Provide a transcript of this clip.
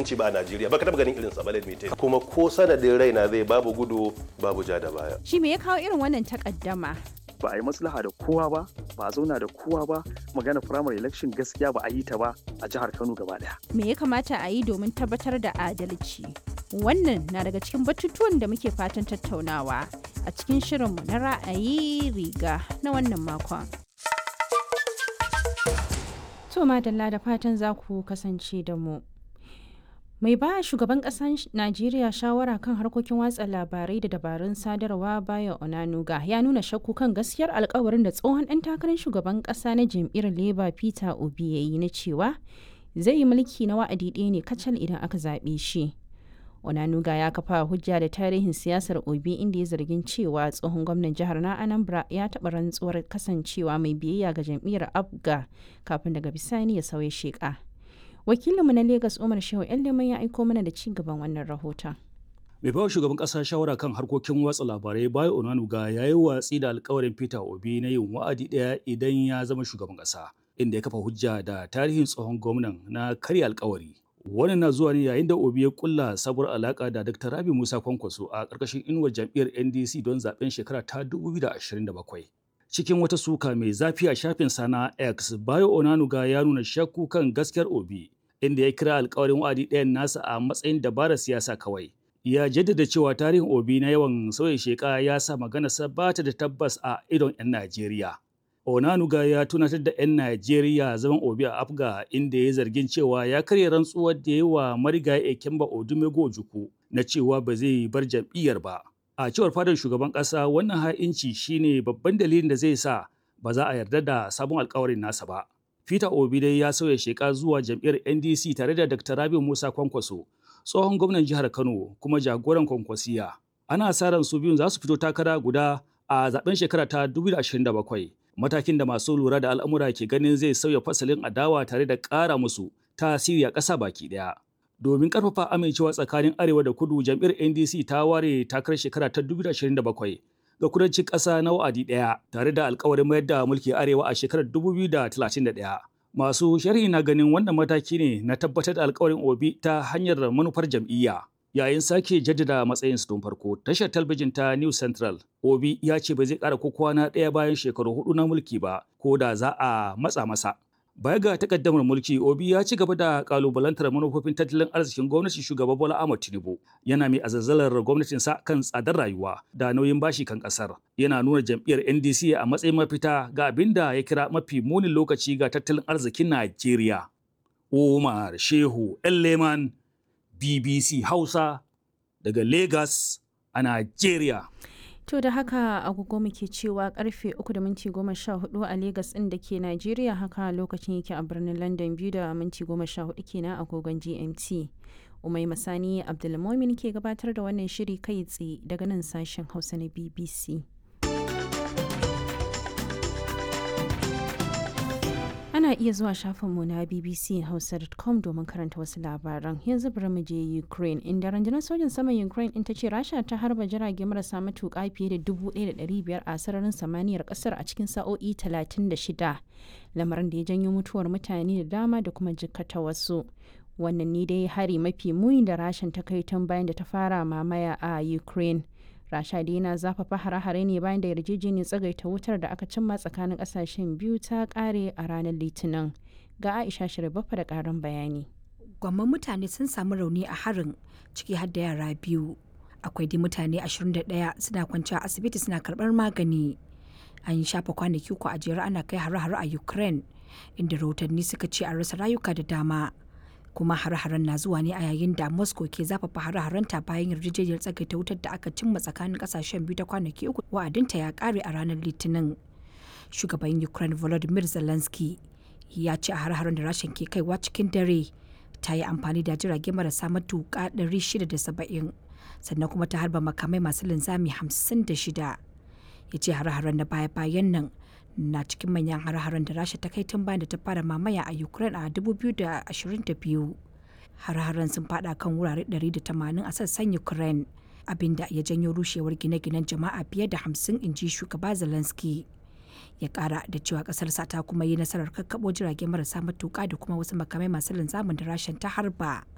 mutunci ba a Najeriya ba ka taba ganin irin sa ba let me tell you. kuma ko sanadin raina zai babu gudu babu ja da baya Shi me ya kawo irin wannan takaddama? ba a yi maslaha da kowa ba ba a zauna da kowa ba magana primary election gaskiya ba a yi ta ba a jihar kano gaba daya Me ya kamata a yi domin tabbatar da adalci? Wannan na daga cikin batutuwan da muke fatan tattaunawa a cikin shirinmu na ra'ayi riga na wannan makon. To madalla da fatan za ku kasance da mu. Mai ba shugaban ƙasar Najeriya shawara kan harkokin watsa labarai da dabarun sadarwa Bayo Onanuga ya nuna shakku kan gaskiyar alkawarin da tsohon ɗan takarar shugaban ƙasa na jam'iyyar Labour Peter Obi ya yi na cewa zai yi mulki na wa'adi ɗaya ne kacal idan aka zaɓe shi. Onanuga ya kafa hujja da tarihin siyasar Obi inda ya zargin cewa tsohon gwamnan jihar na Anambra ya taɓa rantsuwar kasancewa mai biyayya ga jam'iyyar Abga kafin daga bisani ya sauya sheƙa. Wakilinmu na Legas Umar Shehu Leman ya aiko mana da ci gaban wannan rahoton. mai bawa shugaban kasa shawara kan harkokin watsa labarai bayo onanuga ya yi watsi da alkawarin peter obi na yin wa'adi ɗaya idan ya zama shugaban kasa inda ya kafa hujja da tarihin tsohon gwamnan na karya alkawari wannan na zuwa ne yayin da obi ya kulla sabuwar alaka da dr rabi musa kwankwaso a ƙarƙashin inuwar jam'iyyar ndc don zaben shekara ta 2027 cikin wata suka mai zafi a shafin sana x bayo onanuga ya nuna shakku kan gaskiyar obi inda ya kira alkawarin wa'adi ɗayan nasa a matsayin dabarar siyasa kawai ya jaddada cewa tarihin obi na yawan sauya sheka ya sa maganarsa ba ta da tabbas a idon 'yan najeriya onanuga ya tunatar da 'yan najeriya zaman obi a afga inda ya zargin cewa ya karya rantsuwar da ya wa marigayi ekemba odumego ojukwu na cewa ba zai bar jam'iyyar ba a cewar fadar shugaban ƙasa wannan ha'inci shine babban dalilin da zai sa ba za a yarda da sabon alkawarin nasa ba peter obi dai ya sauya sheka zuwa jam'iyyar ndc tare da dr rabi musa kwankwaso tsohon gwamnan jihar Kano kuma jagoran kwankwasiya. Ana sa ran su biyun za su fito takara guda a zaben shekara ta 2027. Matakin da masu lura da al'amura ke ganin zai sauya fasalin adawa tare da ƙara musu tasiri a ƙasa baki ɗaya. Domin ƙarfafa amincewa tsakanin Arewa da Kudu, jam'iyyar NDC ta ware takarar shekara ta 2027 ga kudancin ƙasa na wa'adi ɗaya tare da alkawarin mayar da mulki Arewa a shekarar 2031. Masu sharhi na ganin wannan mataki ne na tabbatar da alkawarin Obi ta hanyar manufar jam'iyya. Yayin sake jaddada matsayin su tun farko, tashar talabijin ta New Central, Obi ya ce ba zai ƙara ko kwana ɗaya bayan shekaru hudu na mulki ba, ko da za a matsa masa. Baya ga takaddamar mulki, Obi ya ci gaba da kalubalantar manufofin tattalin arzikin gwamnatin shugaba Bola Ahmed Tinubu. Yana mai azazzalar gwamnatinsa kan tsadar rayuwa da nauyin bashi kan kasar. Yana nuna jam'iyyar NDC a matsayin mafita ga abin da ya kira mafi munin lokaci ga tattalin arzikin Najeriya. Umar Shehu Leman BBC Hausa daga Lagos a Najeriya. To da haka agogo muke cewa karfe 3 da minti 14 a Legas ɗin da ke Najeriya haka lokacin yake a birnin London biyu da minti 14 kenan agogon GMT. Umai Masani Abdulmomin ke gabatar da wannan shiri kai tsaye daga nan sashen Hausa na BBC. Ana iya zuwa shafinmu na bbchausa.com domin karanta wasu labaran. Yanzu bari mu je Ukraine, inda rundunar sojin saman Ukraine in ta ce Rasha ta harba jirage marasa matuƙa fiye da 1,500 a sararin samaniyar ƙasar a cikin sa'o'i 36, lamarin da ya janyo mutuwar mutane da dama da kuma jikkata wasu. Wannan ne dai hari mafi muni da Rashan ta kai tun bayan da ta fara mamaya a Ukraine. rasha dai na zafafa hare-hare ne bayan da yarjejeniyar tsagaita wutar da aka cimma tsakanin kasashen biyu ta kare a ranar litinin ga aisha shirbafa da karin bayani gwamman mutane sun samu rauni a harin ciki har da yara biyu akwai dai mutane 21 suna kwanci a asibiti suna karbar magani an yi shafa kwanaki uku a jere ana kai hare-hare a ukraine inda rahotanni suka ce an rasa rayuka da dama kuma hare-haren na zuwa ne a yayin da moscow ke zafafa hare-harenta bayan yarjejeniyar tsagaita wutar da aka cimma tsakanin kasashen biyu ta kwanaki uku wa'adinta ya kare a ranar litinin shugaban ukraine volodymyr zelensky ya ce a hare-haren da rashin ke kaiwa cikin dare ta yi amfani da jirage marasa matuƙa 670 sannan kuma ta harba makamai masu linzami 56 ya ce hare-haren na baya-bayan nan na cikin manyan har-haren da rasha ta kai tun bayan da ta fara mamaya a ukraine a 2022 har-haren sun fada kan wurare 180 a sassan ukraine abinda ya janyo rushewar gine-ginen jama'a fiye da 50 inji shugaba zelensky ya kara da cewa kasarsa ta kuma yi nasarar kakkabo jirage marasa matuka da kuma wasu makamai masu linzamin da rashin ta harba